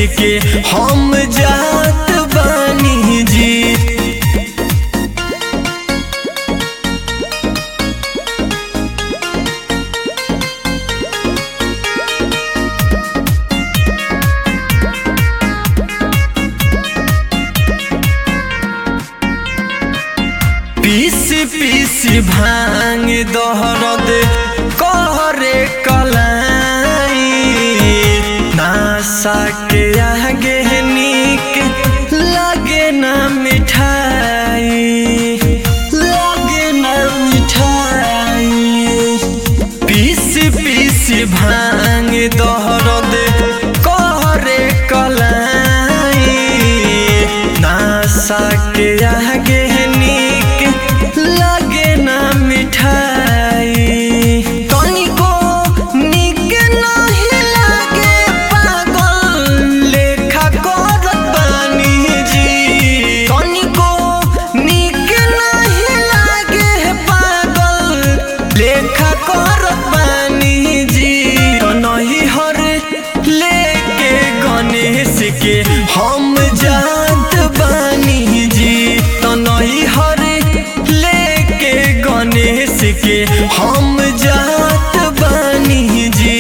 के हम जात बानी जी पीस पीस भांग दहरद करे कलाई नासा के आगे नीक लगे ना मिठाई लगे ना मिठाई पीस पीस भांग दहरद करे कलाई नासा के आगे नीक लगे ना मिठाई तनिको नीक नाही लागे पागल लेखा करत बानी जी तनिको नीक नाही लागे पागल लेखा करत बानी जी तो नहीं हर लेके गणेश के हम जात बानी जी तो नहीं हर लेके गणेश के हम जात बानी जी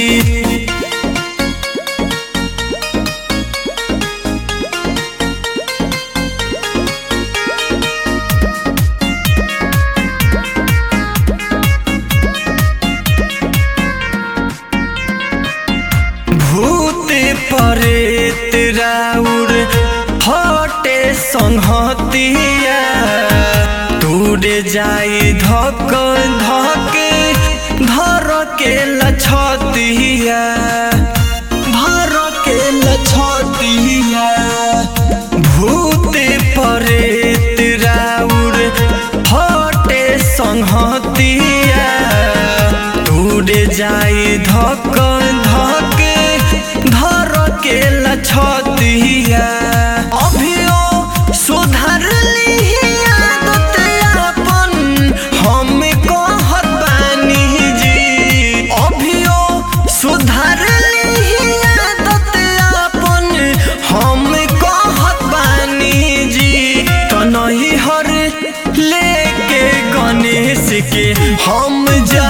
भूत परेत राउर हटे संहतिया दूरे जाई धक धके धर के लछतिया धर के लछतिया भूत परेत राउर हटे संहतिया दूरे जाई धक धके धर के लछतिया अभियो सुधर लिही आदत अपन हम कहत बानी जी अभियो सुधर लिही आदत अपन हम कहत बानी जी तो नहीं हर लेके गणेश के हम जा